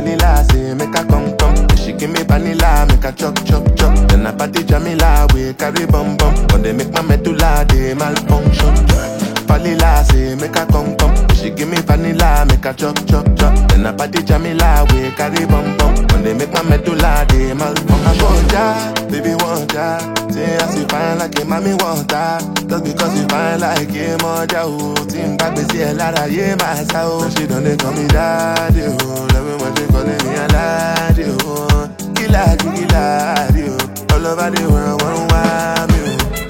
Vanilla say make her come come. She give me vanilla, make her chop chop chop. Then I party Jamila, we carry bum bum. When they make my medulla, they malfunction. Vanilla say make her come come. She give me vanilla, make her chop chop chop. Then I party Jamila, we carry bum bum. When they make my medulla, they malfunction. I want ya, baby want ya. Say as you fine like a mommy want her. Just because you fine like a mother, oh. Team back, they see a lot of yeah, my soul. She done they call me daddy, oh. Love me when she calling me a laddie, oh. Killer, killer, oh. All over the world, one want me,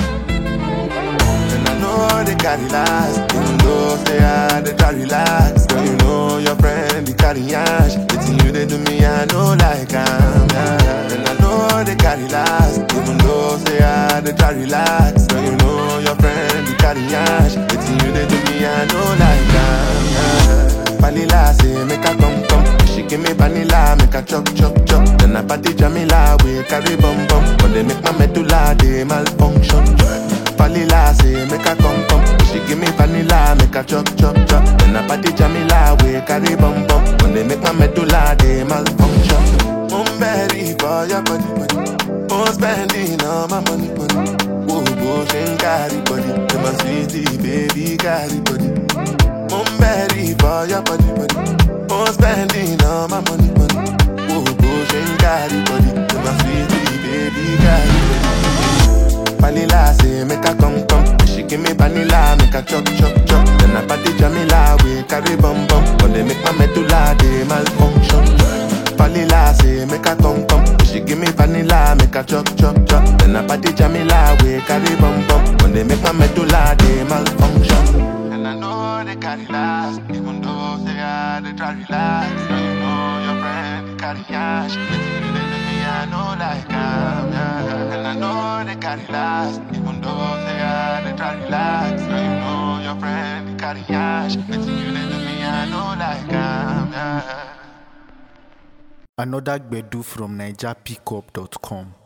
oh. And I know they carry last, even though say I they try relax. Girl, you know your friend they carry ash. Waiting you they do me, I know like I'm yeah. And I know they carry last, even though say I they try relax. Girl, you know your friend they carry ash. Waiting you they do me, I know like I'm yeah. Vanilla say make her come come. She give me vanilla, make her chop chop chop. Then I party Jamila, we carry bum bum. When they make my medulla, they malfunction. Vanilla say make her come come. She give me vanilla, make her chop chop chop. Then I party Jamila, we carry bum bum. When they make my medulla, they malfunction. I'm ready for your body, body. I'm spending all my money, money. Whoa, whoa, she carry body. You my sweetie, baby, carry body. I'm ready for your body, body. I'm spending all my money, money. Whoa, whoa, she carry body. You my sweetie, baby, carry body. Vanilla say make her come come. She give me vanilla, make her chop chop chop. Then I party Jamila, we carry bum bum. When they make my medulla, they malfunction. Vanilla say make her come come. She give me vanilla, make her chop chop chop. Then I party Jamila, we carry bum bum. When they make my medulla, they malfunction. And I know they carry last, even though say I they try relax. Now you know your friend they carry cash. Waiting you they do me, I know like I'm yeah. And I know they carry last, even though say I they try relax. Now you know your friend they carry cash. Waiting you they do me, I know like I'm yeah. Another Gbedu from NigerPickup.com.